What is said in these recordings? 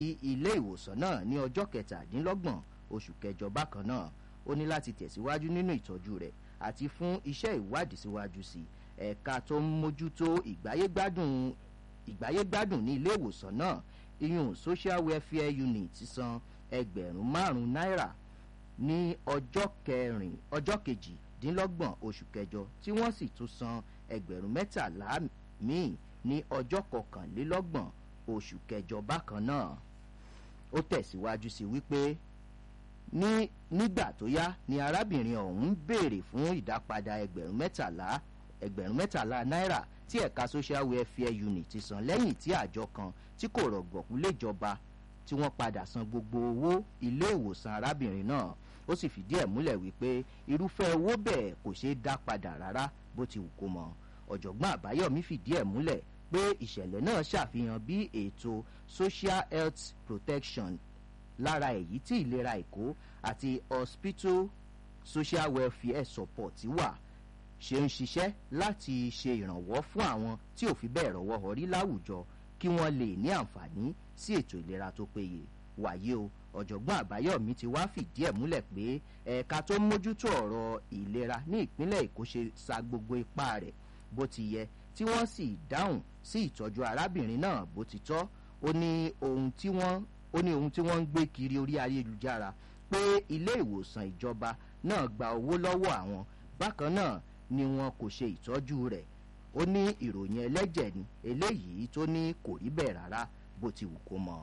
ilé ìwòsàn náà ní ọjọ́ kẹtàdínlọ́gbọ̀n oṣù kẹjọ bákan náà ó ní láti tẹ̀síwájú nínú ìtọ́jú rẹ̀ àti fún iṣẹ́ ìwádìí síwájú sí ẹ̀ka tó ń mójútó ìgbáyégbádùn ìgbáyégbádùn ní ilé ìwòsàn náà iyun social welfare unit san ẹgbẹ̀rún márùn-ún náírà ní ọjọ́ kẹrin ọjọ́ kejìdínlọ́gbọ̀n oṣù kẹjọ tí wọ́n sì tún san ẹgbẹ̀rún mẹ́tàlá míì ní ọjọ́ kọkànlélọ́gbọ̀n oṣù kẹjọ bákan náà ó tẹ̀síwájú sí wípé ní nígbà tó yá ni arábìnrin ọ̀hún béèrè fún ìdápadà ẹgbẹ̀rún mẹ́tàlá ẹgbẹ̀rún mẹ́tàlá náírà tí ẹ̀ka social welfare unit ti san lẹ́yìn tí àjọ kan tí kò rọ̀gbọ̀kú léjọba tí wọ́n padà san gbogbo owó ilé ìwòsàn arábìnrin náà ó sì fìdí ẹ̀ múlẹ̀ wípé irúfẹ́ owó bẹ́ẹ̀ kò ṣeé dá padà rárá bó ti wù kó mọ ọ̀jọ̀gbọ́n àbáyọ̀mí fìdí ẹ̀ múlẹ̀ pé ìṣẹ̀lẹ̀ náà ṣàfihàn bí ètò social health protection lára èyí tí ìlera èkó àti hospital social welfare support wà ṣe ń ṣiṣẹ́ láti ṣe ìrànwọ́ fún àwọn tí ò fi bẹ́ẹ̀ rọ́wọ́ họrí láwùjọ kí wọ́n lè ní àǹfààní sí ètò ìlera tó péye wàyí o ọ̀jọ̀gbọ́n àbáyọ̀mí ti wá fìdí ẹ̀ múlẹ̀ pé ẹ̀ka tó ń mójútó ọ̀rọ̀ ìlera ní ìpínlẹ̀ èkó ṣe sa gbogbo ipá rẹ̀ bó ti yẹ tí wọ́n sì dáhùn sí ìtọ́jú arábìnrin náà bó ti tọ́ ó ní ohun tí wọ́n ó ní ohun tí wọ́n ń gbé kiri orí ayélujára pé ilé ìwòsàn ìjọba náà gba owó lọ́wọ́ àwọn bákan náà ni wọn kò ṣe ìtọ́jú rẹ̀ ó ní ìròyìn ẹlẹ́jẹ̀ ni eléyìí tó ní kò rí bẹ́ẹ̀ rárá bó ti wù kó mọ́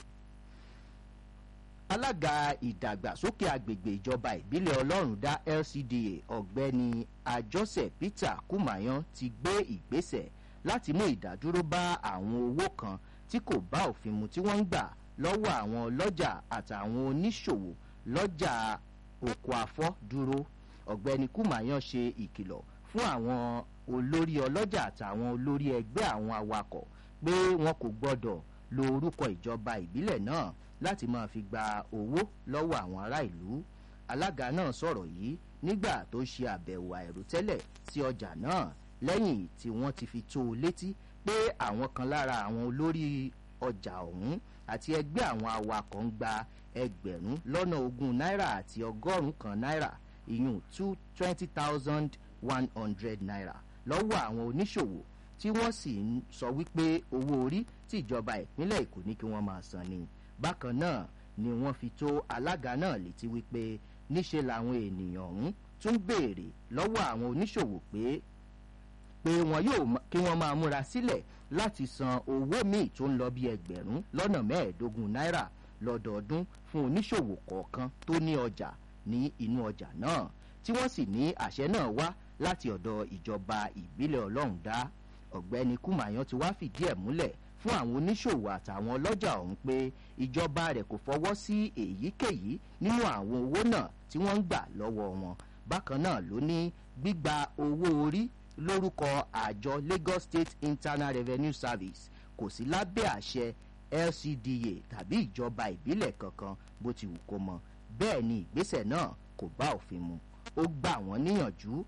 alága ìdàgbàsókè agbègbè ìjọba ìbílẹ̀ ọlọ́run dá lcda ọ̀gbẹ́ni àjọsẹ̀ peter kumayan ti gbé ìgbésẹ̀ láti mú ìdádúró bá àwọn owó kan tí kò bá òfin mu tí wọ́n ń gbà lọ́wọ́ àwọn ọlọ́jà àtàwọn oníṣòwò lọ́jà oko afọ́ dúró ọ̀gbẹ́ni kumayan ṣe ìkìlọ̀ fún àwọn olórí ọlọ́jà àtàwọn olórí ẹgbẹ́ àwọn awakọ̀ pé wọn kò gbọ́dọ̀ lo orúkọ ìjọba ìbílẹ̀ náà láti máa fi gba owó lọ́wọ́ àwọn ará ìlú alága náà sọ̀rọ̀ yìí nígbà tó ṣe àbẹ̀wò àìròtẹ́lẹ̀ sí ọjà náà lẹ́yìn tí wọ́n ti fi tó o létí pé àwọn kan lára àwọn olórí ọjà ọ̀hún àti ẹgbẹ́ àwọn awakọ̀ ń gba ẹgbẹ̀rún lọ́nà ogún náírà àti ọgọ́rùn-ún kan náírà ìyún two twenty thousand one hundred naira lọ́wọ́ àwọn oníṣòwò tí wọ́n sì ń sọ wípé owó orí tí ìjọba ìpínlẹ̀ èkó ní kí wọ́n máa san ni bákan náà ni wọ́n fi tó alága náà létí wípé níṣe làwọn ènìyàn ọ̀hún tún béèrè lọ́wọ́ àwọn oníṣòwò pé pé wọn yóò kí wọ́n máa múra sílẹ̀ láti san owó míì tó ń lọ bí ẹgbẹ̀rún lọ́nà mẹ́ẹ̀ẹ́dógún náírà lọ́dọọdún fún oníṣòwò kọ̀ọ̀kan tó ní ọjà ní inú ọjà náà tí wọ́n sì ní àṣẹ náà wá láti ọ̀dọ̀ ìjọba ìbílẹ̀ ọlọ́run dá ọ̀gbẹ́ni kùmàyàn ti wá fìdí ẹ̀ múlẹ̀ fún àwọn oníṣòwò àtàwọn ọlọ́jà ọ̀hún pé ìjọba rẹ̀ kò fọwọ́ sí èyíkéyìí nínú àwọn owó náà tí wọ́n ń gbà lọ́wọ́ wọn bákan náà ló ní gbígba owó orí lórúkọ àjọ lagos state internal revenue service kò sí lábẹ́ àṣẹ lcda tàbí ìjọba ìbílẹ̀ kankan bó ti wù kó mọ bẹ́ẹ̀ ni ìgbésẹ̀ náà kò bá òfin mu ó gbà wọ́n níyànjú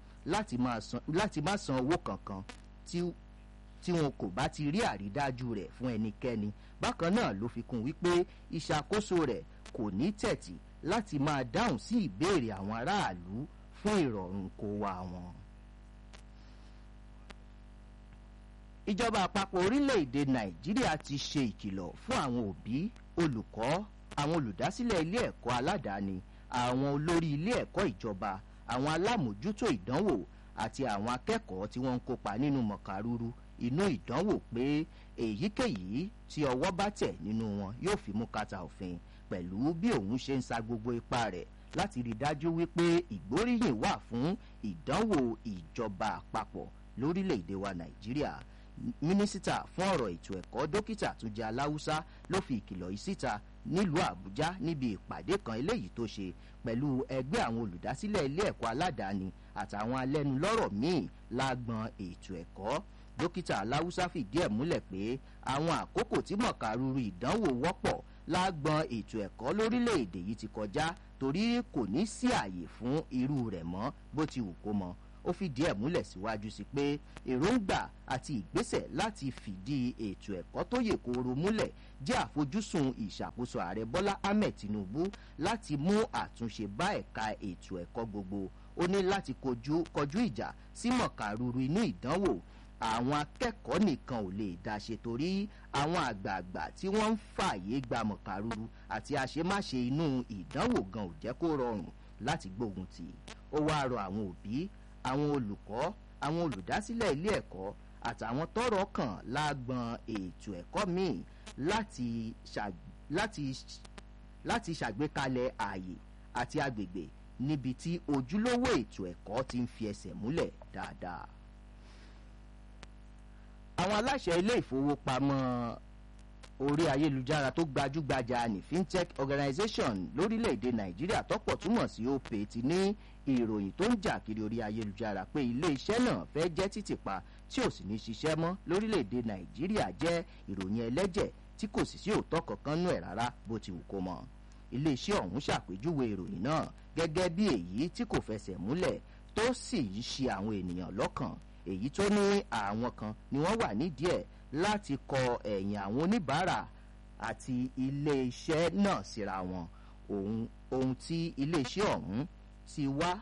láti má san owó kankan tí tí wọn kò bá ti rí àrídájú rẹ̀ fún ẹnikẹ́ni bákan náà ló fi kún wípé ìṣàkóso rẹ̀ kò ní tẹ̀tì láti máa dáhùn sí ìbéèrè àwọn aráàlú fún ìrọ̀rùn kó wa wọn. ìjọba àpapọ̀ orílẹ̀-èdè nàìjíríà ti ṣe ìkìlọ̀ fún àwọn òbí olùkọ́ àwọn olùdásílẹ̀ ilé ẹ̀kọ́ aládàáni àwọn olórí ilé ẹ̀kọ́ ìjọba àwọn alámòjútó ìdánwò àti àwọn akẹ́kọ̀ọ́ tí wọ́n ń kópa nínú mọ̀kàrúrú inú ìdánwò pé èyíkéyìí tí ọwọ́ bá tẹ̀ nínú wọn yóò fi mú kàtà òfin pẹ̀lú bí òun ṣe ń sa gbogbo ipá rẹ̀ láti rí dájú wípé ìgbóríyìn wà fún ìdánwò ìjọba àpapọ̀ lórílẹ̀‐èdè wa nàìjíríà mínísítà fún ọ̀rọ̀ ètò ẹ̀kọ́ dókítà túnjẹ aláwùsá ló fi ìkìlọ̀ yìí síta nílùú àbújá níbi ìpàdé kan eléyìí tó ṣe pẹ̀lú ẹgbẹ́ àwọn olùdásílẹ̀ ilé ẹ̀kọ́ aládàáni àtàwọn alẹ́nulọ́rọ̀ míì lágbọn ètò ẹ̀kọ́ dókítà aláwùsá fìdí ẹ̀ múlẹ̀ pé àwọn àkókò tí mọ̀kàrúrú ìdánwò wọ́pọ̀ lágbọn ètò ẹ̀kọ́ lórílẹ̀‐èdè yìí ti kọjá torí kò ní sí àyè fún irú rẹ̀ mọ́ bó ti wù kó mọ ó fìdí ẹ̀ múlẹ̀ síwájú sí pé èròǹgbà àti ìgbésẹ̀ láti fìdí ètò ẹ̀kọ́ tó yè kooro múlẹ̀ jẹ́ àfojúsùn ìṣàkóso ààrẹ bọ́lá ahmed tinubu láti mú àtúnṣe bá ẹ̀ka ètò ẹ̀kọ́ gbogbo ó ní láti kojú kọjú ìjà sí mọ̀kàrúru inú ìdánwò àwọn akẹ́kọ̀ọ́ nìkan ò lè dá ṣe torí àwọn àgbààgbà tí wọ́n ń fààyè gba mọ̀kàrúru àti àṣemáṣe inú ìdánwò gan ò jẹ́ kó rọrùn láti gbógun tì ó wáá rọ àwọn òbí àwọn olùkọ́ àwọn olùdásílẹ̀ ilé ẹ̀kọ́ àtàwọn tọrọ kàn lágbọn ètò ẹ̀kọ́ míì láti láti ṣàgbékalẹ̀ ààyè àti agbègbè níbi tí ojúlówó ètò ẹ̀kọ́ ti ń fi ẹsẹ̀ múlẹ̀ dáadáa àwọn aláṣẹ ilé ìfowópamọ́ orí ayélujára tó gbajúgbajà ní fintech organization lórílẹ̀‐èdè nàìjíríà tọ́pọ̀ túmọ̀ sí opay ti ní ìròyìn tó ń jà kiri orí ayélujára pé ilé iṣẹ́ náà fẹ́ jẹ́ títìpa tí ò sì ní ṣiṣẹ́ mọ́ lórílẹ̀‐èdè nàìjíríà jẹ́ ìròyìn ẹlẹ́jẹ̀ tí kò sì sí òótọ́ kankan nú ẹ̀ rárá bó ti wù kó mọ́ ilé iṣẹ́ ọ̀hún ṣàpèjúwe ìròyìn náà gẹ́gẹ́ bí èyí tí kò fẹsẹ̀ múlẹ̀ tó sì ń ṣe àwọn ènìyàn lọ́kàn èyí tó ní àwọn kan ni wọ́n wà nídìí ẹ̀ láti kọ ẹ̀yìn àwọn oníbàárà àti iléeṣẹ́ náà síra wọn ohun ohun tí iléeṣẹ́ ọ̀hún ti wá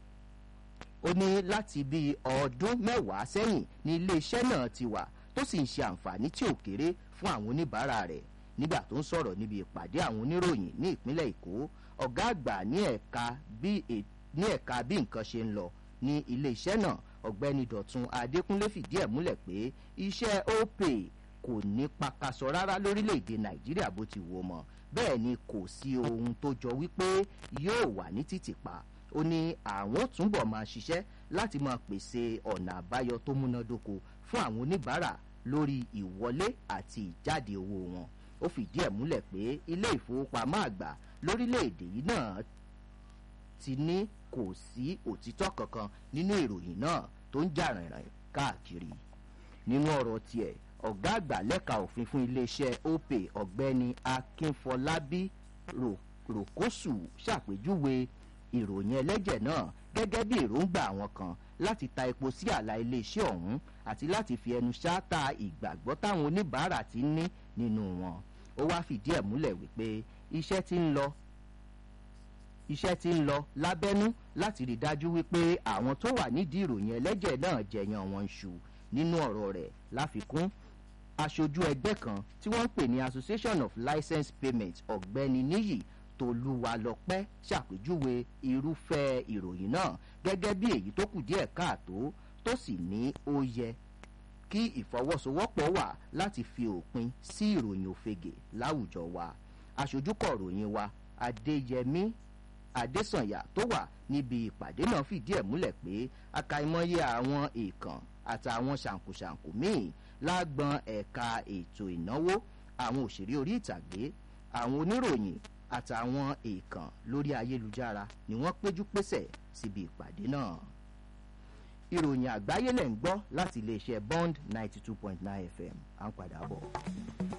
ó ní láti bíi ọdún mẹ́wàá sẹ́yìn ní iléeṣẹ́ náà ti wà tó sì ń ṣe àǹfààní tí ò kéré fún àwọn oníbàárà rẹ̀ nígbà tó ń sọ̀rọ̀ níbi ìpàdé àwọn oníròyìn ní ìpínlẹ̀ èkó ọ̀gá àgbà ní ẹ̀ka bí ní ẹ̀ka bí nǹkan ṣe ń lọ ní iléeṣẹ́ náà ọ̀gbẹ́ni dọ̀tun adékúnlé fìdí ẹ̀ múlẹ̀ pé iṣẹ́ opay kò ní pakasọ rárá lórílẹ̀‐èdè nàìjíríà bó ti wò mọ́ bẹ́ẹ̀ ni kò sí ohun tó jọ wípé yóò wà ní títìpa ó ní àwọn túnbọ̀ máa ṣiṣẹ́ láti máa pèsè ọ̀nà àbáyọ tó múnádóko fún àwọn oníbàárà lórí ìwọlé àti ìjáde owó wọn ó fìdí ẹ̀ múlẹ̀ pé ilé ìfowópamọ́ àgbà lórílẹ̀‐èdè yìí náà ti ní kò sí òtítọ́ kankan nínú ìròyìn náà tó ń jà rìnrìn káàkiri nínú ọ̀rọ̀ tiẹ̀ ọ̀gá àgbà lẹ́ka òfin fún iléeṣẹ́ opay ọ̀gbẹ́ni akínfọlábí ròkóṣù ṣàpèjúwe ìròyìn ẹlẹ́jẹ̀ náà gẹ́gẹ́ bí èròǹgbà àwọn kan láti ta epo sí àlà iléeṣẹ́ ọ̀hún àti láti fi ẹnu ṣáátà ìgbàgbọ́ táwọn oníbàárà ti ní nínú wọn ó wáá fìdí ẹ̀ múlẹ̀ wípé iṣẹ́ ti ń lọ iṣẹ́ ti ń lọ lábẹ́nú láti rí dájú wípé àwọn tó wà nídìí ìròyìn ẹlẹ́jẹ̀ náà jẹ̀yàn wọn ṣù nínú ọ̀rọ̀ rẹ̀ láfikún aṣojú ẹgbẹ́ kan tí wọ́n ń pè ní association of license payment ọ̀gbẹ́ni níyì tolúwalọ́pẹ́ ṣàpèjúwe irúfẹ́ ìròyìn náà gẹ́gẹ́ bí èyí tó kù díẹ̀ káàtó tó sì ní ó yẹ kí ìfọwọ́sowọ́pọ̀ wà láti fi òpin sí ìròyìn òfegè láwùjọ wa aṣojúkọ̀ ròyìn wa adéyẹmí adésànyà tó wà níbi ìpàdé náà fìdí ẹ̀ múlẹ̀ pé akaimọ́yé àwọn èèkàn àtàwọn ṣàǹkóṣàǹkó míì lágbọn ẹ̀ka ètò ìnáwó àwọn òṣèré orí ìtàgé àwọn oníròyìn àtàwọn èèkàn lórí ayélujára ni wọ́n péjú pésẹ̀ síbi ìpàdé náà ìròyìn àgbáyé lẹ̀ ń gbọ́ láti iléeṣẹ́ bond ninety two point nine fm à ń padà bọ̀.